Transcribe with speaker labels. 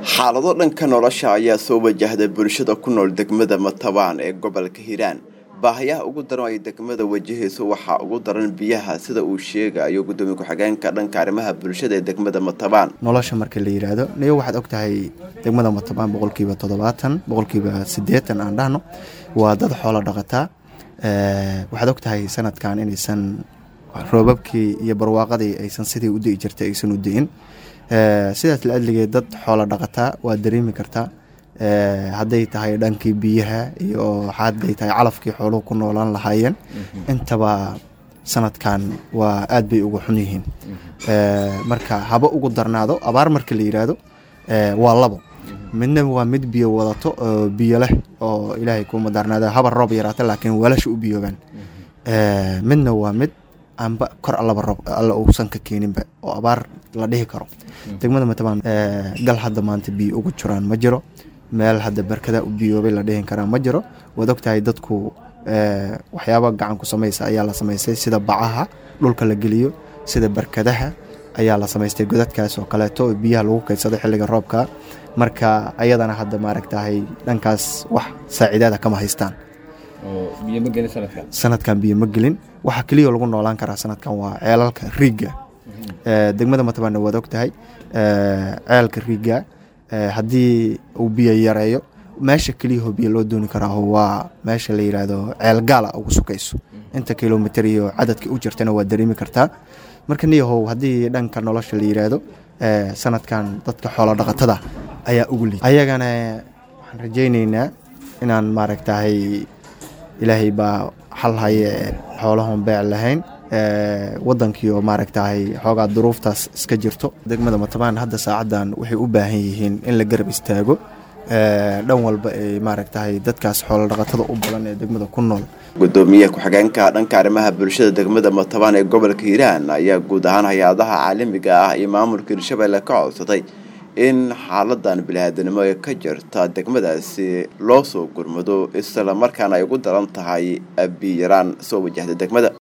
Speaker 1: xaalado dhanka nolosha ayaa soo wajahday bulshada ku nool degmada matabaan ee gobolka hiiraan baahayaha ugu daran ay degmada wajahayso waxaa ugu daran biyaha sida uu sheegayo gudoomiye ku-xigeenka dhanka arrimaha bulshada ee degmada matabaan
Speaker 2: nolosha marka la yidhaahdo niyo waxaad og tahay degmada matabaan boqolkiiba toddobaatan boqolkiiba siddeetan aan dhahno waa dad xoolo dhaqataa waxaad og tahay sanadkan inaysan roobabkii iyo barwaaqadii aysan sidii u di'i jirtay aysan u di'in sidaas la adligeed dad xoolo dhaqataa waa dareemi kartaa hadday tahay dhankii biyaha iyo hadday tahay calafkii xooluhu ku noolaan lahaayeen intaba sanadkan waa aad bay uga xun yihiin marka haba ugu darnaado abaar marka la yidhaahdo waa labo midna waa mid biyo wadato oo biyo leh oo ilaahay kuma darnaado haba roob yaraata laakiin weelasha u biyoobaan midna waa mid aanba kor allaba roob alla uusan ka keeninba oo abaar la dhihi karo degmada matabaan gal hadda maanta biyo ugu jiraan ma jiro meel hadda barkada u biyoobay la dhihin karaa ma jiro waad ogtahay dadku waxyaaba gacan ku samaysa ayaa la samaystay sida bacaha dhulka la geliyo sida barkadaha ayaa la samaystay godadkaas oo kaleeto oo biyaha lagu kaydsado xilliga roobka marka ayadana hadda maaragtahay dhankaas wax saaciidaada kama haystaan sanadkan biyo ma gelin waxaa keliya lagu noolaan karaa sanadkan waa ceelalka riigga degmada matabaanna waad og tahay ceelka riigga haddii uu biyo yareeyo meesha keliyaho biyo loo dooni karaa waa meesha la yidhaahdo ceel gaala ugu sukayso inta kilomitr iyo cadadka u jirtana waa dareemi kartaa marka niyahow haddii dhanka nolosha la yidhaahdo sanadkan dadka xoolo dhaqatada ayaa ugu liid ayagana waxaan rajayneynaa inaan maaragtahay ilaahay baa xal haye xoolahon beec lahayn wadankii oo maaragtahay xoogaa duruuftaas iska jirto degmada matabaan hadda saacaddan waxay u baahan yihiin in la garab istaago dhan walba ay maaragtahay dadkaas xoolodhaqatada u badan ee degmada ku nool
Speaker 1: gudoomiye ku-xigeenka dhanka arrimaha bulshada degmada matabaan ee gobolka hiiraan ayaa guud ahaan hay-adaha caalamiga ah iyo maamulka hirshabelle ka codsaday in xaaladan bili-aadanimo ee ka jirta degmadaasi loo soo gurmado isla markaana ay ugu daran tahay biyaraan soo wajahda degmada